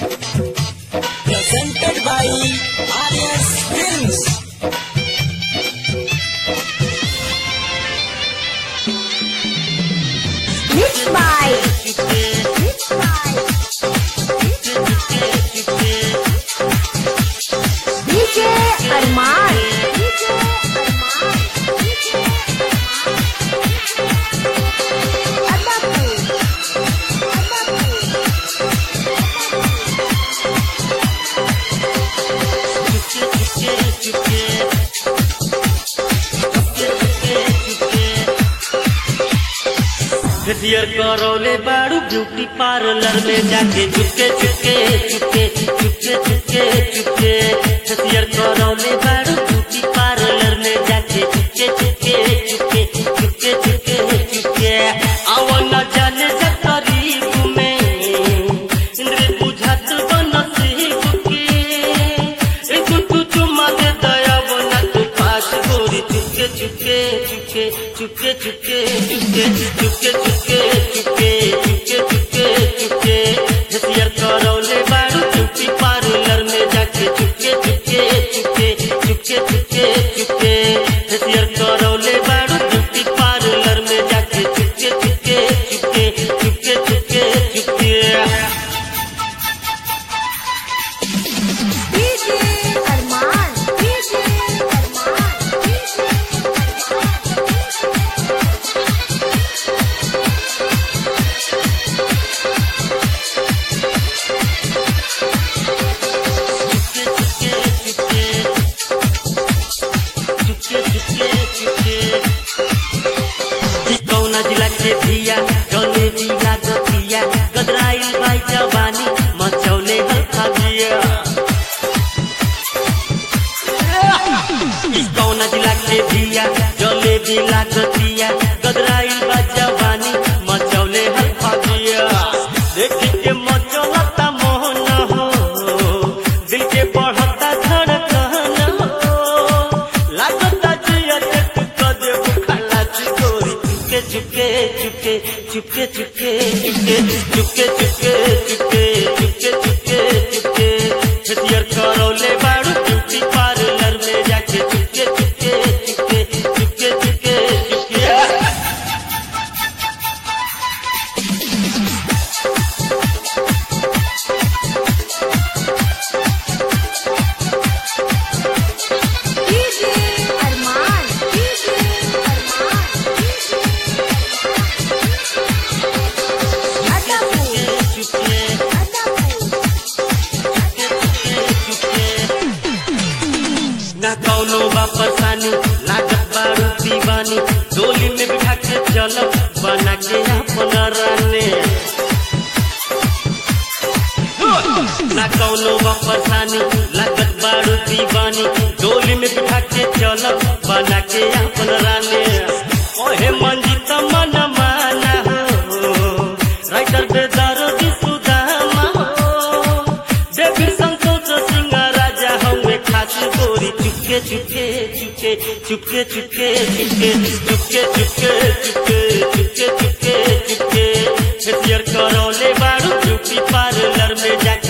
Presented by Arias Films. Mixed by Mixed by DJ Arman DJ Arman DJ Arman Adapur Adapur facial करौले बाड़ू beauty parlour में जाके चुपके चुपके चुपके चुपके चुपके चुपके फेसियर करौले बाड़ू ब्यूटी पार्लर में जाके चुपके चुपके चुपके चुपके चुपके चुपके आव न जाने से करीब में इंद्र बुझात बनसी बुके एक तू चुमा दे दया बना तू पास गोरी चुपके चुपके चुपके चुपके चुपके चुपके चुपके चुपके चुपके चुपके चुपके चुपके हथियार करौले बारू चुपी पार्लर में जाके चुपके चुपके चुपके चुपके चुपके चुपके हथियार करौले बारू चुपी पार्लर में जाके चुपके चुपके चुपके चुपके चुपके चुपके DJ Arman DJ Arman DJ कौना जिला के धिया जौने जिला गतिया गदराइल भाई जवानी मचौले हल्का दिया कौना जिला के धिया जौने जिला गतिया गदराइल भाई जवानी मचौले हल्का दिया देखी के मचौलता मोहन हो दिल के बढ़ता धड़कन हो लागता जिया के तू कदे बुखाला चिकोरी चुपके चुपके चुपके चुपके चुपके चुपके चुपके चुपके चुपके चुपके चुपके हथियार करौले बाड़ू ब्यूटी पार्लर में जाके चुपके चुपके चुपके चुपके चुपके चुपके DJ Arman DJ Arman DJ Adapur चुपके Adapur ना कौनो बा परेशानी लागत बारू दीवानी डोली में बिठा के चलब बना के अपन राने ना कौनो बा परेशानी लागत बारू दीवानी डोली में बिठा के चलब बना के अपन राने ओहे मंजित मन माना हो राइटर बेदार दी सुदामा हो देवी संतोष सिंह राजा हमें खास गोरी चुपके चुपके चुपके चुपके चुपके चुपके चुपके चुपके चुपके चुपके चुपके चुपके हथियार करौले बारू ब्यूटी पार्लर में जाके